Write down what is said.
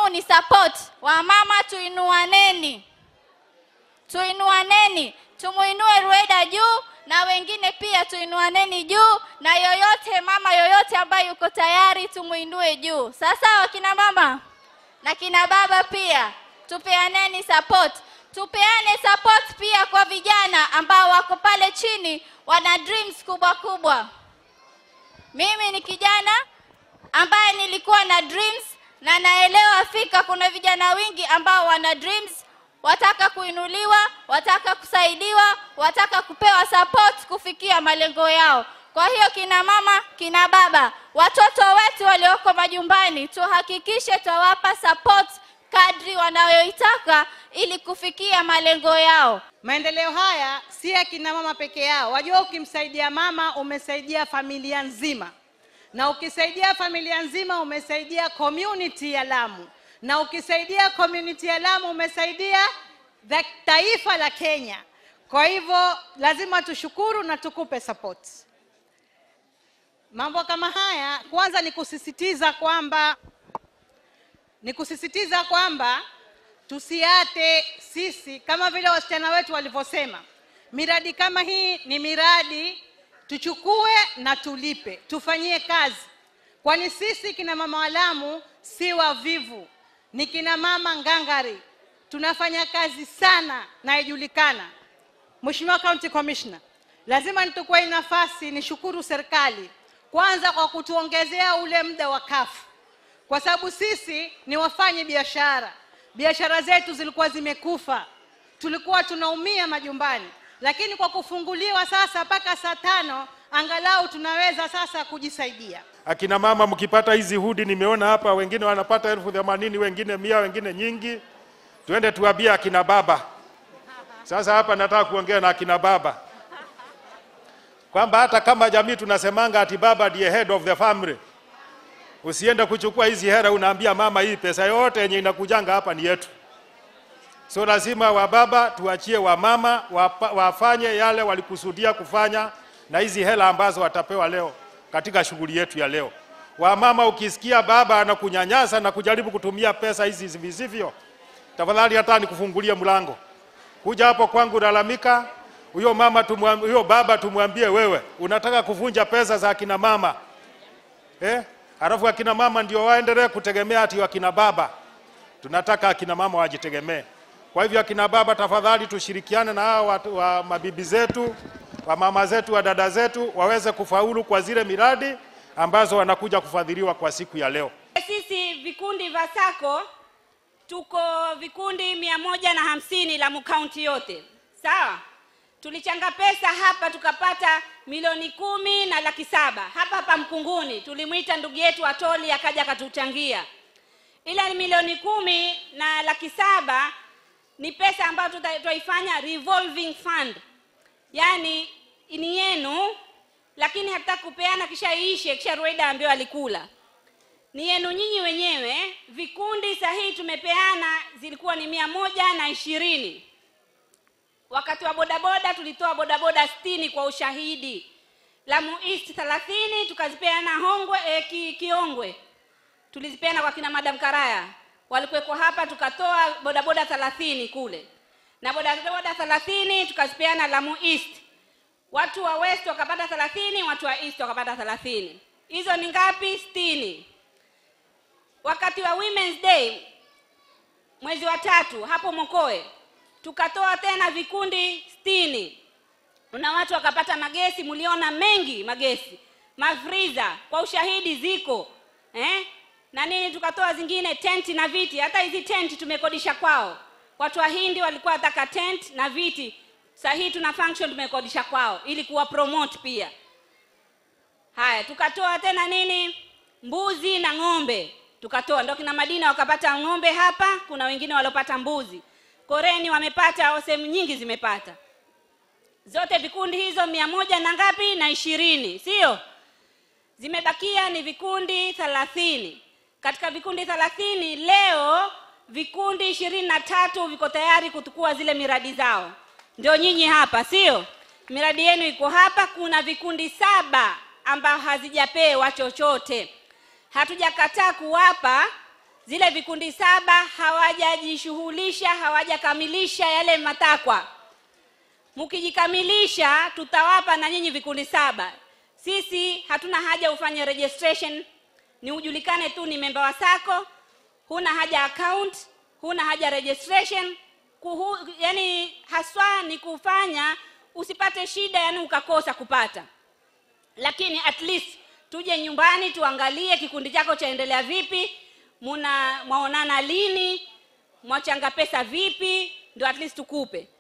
muhimu ni support. Wamama tuinuaneni, tuinuaneni, tumuinue Rueda juu na wengine pia tuinuaneni juu, na yoyote mama yoyote ambaye yuko tayari tumuinue juu. Sasa wakina mama na kina baba pia tupeaneni support, tupeane support pia kwa vijana ambao wako pale chini wana dreams kubwa kubwa. Mimi ni kijana ambaye nilikuwa na dreams na naelewa fika kuna vijana wengi ambao wana dreams, wataka kuinuliwa, wataka kusaidiwa, wataka kupewa support kufikia malengo yao. Kwa hiyo kina mama, kina baba, watoto wetu walioko majumbani, tuhakikishe twawapa support kadri wanayoitaka ili kufikia malengo yao. Maendeleo haya si ya kina mama peke yao. Wajua, ukimsaidia mama umesaidia familia nzima, na ukisaidia familia nzima umesaidia community ya Lamu, na ukisaidia community ya Lamu umesaidia the taifa la Kenya. Kwa hivyo lazima tushukuru na tukupe support. Mambo kama haya, kwanza ni kusisitiza kwamba ni kusisitiza kwamba tusiate sisi, kama vile wasichana wetu walivyosema, miradi kama hii ni miradi tuchukue na tulipe, tufanyie kazi, kwani sisi kina mama wa Lamu si wavivu, ni kina mama ngangari, tunafanya kazi sana na ijulikana. Mheshimiwa County Commissioner, lazima nitukue hii nafasi nishukuru serikali kwanza kwa kutuongezea ule muda wa kafu kwa sababu sisi ni wafanye biashara. Biashara zetu zilikuwa zimekufa, tulikuwa tunaumia majumbani, lakini kwa kufunguliwa sasa mpaka saa tano angalau tunaweza sasa kujisaidia. Akina mama mkipata hizi hudi, nimeona hapa wengine wanapata elfu themanini wengine mia, wengine nyingi. Tuende tuambie akina baba. Sasa hapa nataka kuongea na akina baba kwamba hata kama jamii tunasemanga ati baba ndiye head of the family, usiende kuchukua hizi hera unaambia mama, hii pesa yote yenye inakujanga hapa ni yetu. So lazima wababa tuachie wamama wapa, wafanye yale walikusudia kufanya na hizi hela ambazo watapewa leo katika shughuli yetu ya leo. Wamama, ukisikia baba anakunyanyasa na kujaribu kutumia pesa hizi visivyo, tafadhali hata nikufungulie mlango, kuja hapo kwangu, lalamika huyo mama tumwambie, huyo baba tumwambie, wewe unataka kuvunja pesa za akina mama eh? Halafu akina mama ndio waendelee kutegemea ati akina baba. Tunataka akina mama wajitegemee. Kwa hivyo akina baba, tafadhali tushirikiane na hao watu wa mabibi zetu, wa mama zetu, wa dada zetu waweze kufaulu kwa zile miradi ambazo wanakuja kufadhiliwa kwa siku ya leo. Sisi vikundi vya sako tuko vikundi mia moja na hamsini Lamu kaunti yote, sawa. Tulichanga pesa hapa tukapata milioni kumi na laki saba hapa hapa Mkunguni. Tulimwita ndugu yetu Atoli akaja akatuchangia, ila ni milioni kumi na laki saba ni pesa ambayo tutaifanya revolving fund, yaani ni yenu, lakini hatutaki kupeana kisha iishe, kisha Rueda ambayo alikula ni yenu nyinyi wenyewe. Vikundi sahihi tumepeana zilikuwa ni mia moja na ishirini. Wakati wa bodaboda tulitoa bodaboda sitini kwa ushahidi. Lamu East thelathini tukazipeana Hongwe eh, ki, Kiongwe tulizipeana kwa kina Madam Karaya walikuweko hapa, tukatoa bodaboda thelathini kule na bodaboda thelathini tukazipeana Lamu East. Watu wa West wakapata thelathini, watu wa East wakapata thelathini. Hizo ni ngapi? Sitini. Wakati wa Women's Day mwezi wa tatu hapo Mokoe tukatoa tena vikundi sitini na watu wakapata magesi. Mliona mengi magesi, mafriza kwa ushahidi ziko eh? na nini, tukatoa zingine tenti na viti. Hata hizi tenti tumekodisha kwao. Watu wa Hindi walikuwa wataka tent na viti, sahii tuna function tumekodisha kwao ili kuwa promote pia. Haya, tukatoa tena nini, mbuzi na ng'ombe tukatoa, ndio kina Madina wakapata ng'ombe hapa, kuna wengine waliopata mbuzi. Koreni wamepata, sehemu nyingi zimepata zote vikundi hizo mia moja na ngapi na ishirini, sio? Zimebakia ni vikundi thelathini. Katika vikundi thelathini leo vikundi ishirini na tatu viko tayari kutukua zile miradi zao, ndio nyinyi hapa, sio? Miradi yenu iko hapa. Kuna vikundi saba ambao hazijapewa chochote. Hatujakataa kuwapa, zile vikundi saba hawajajishughulisha hawajakamilisha yale matakwa mkijikamilisha tutawapa na nyinyi vikundi saba sisi hatuna haja ufanye registration ni ujulikane tu ni memba wa sako huna haja account huna haja registration Kuhu, yani haswa ni kufanya usipate shida yani ukakosa kupata lakini at least tuje nyumbani tuangalie kikundi chako chaendelea vipi muna mwaonana lini mwachanga pesa vipi ndio at least tukupe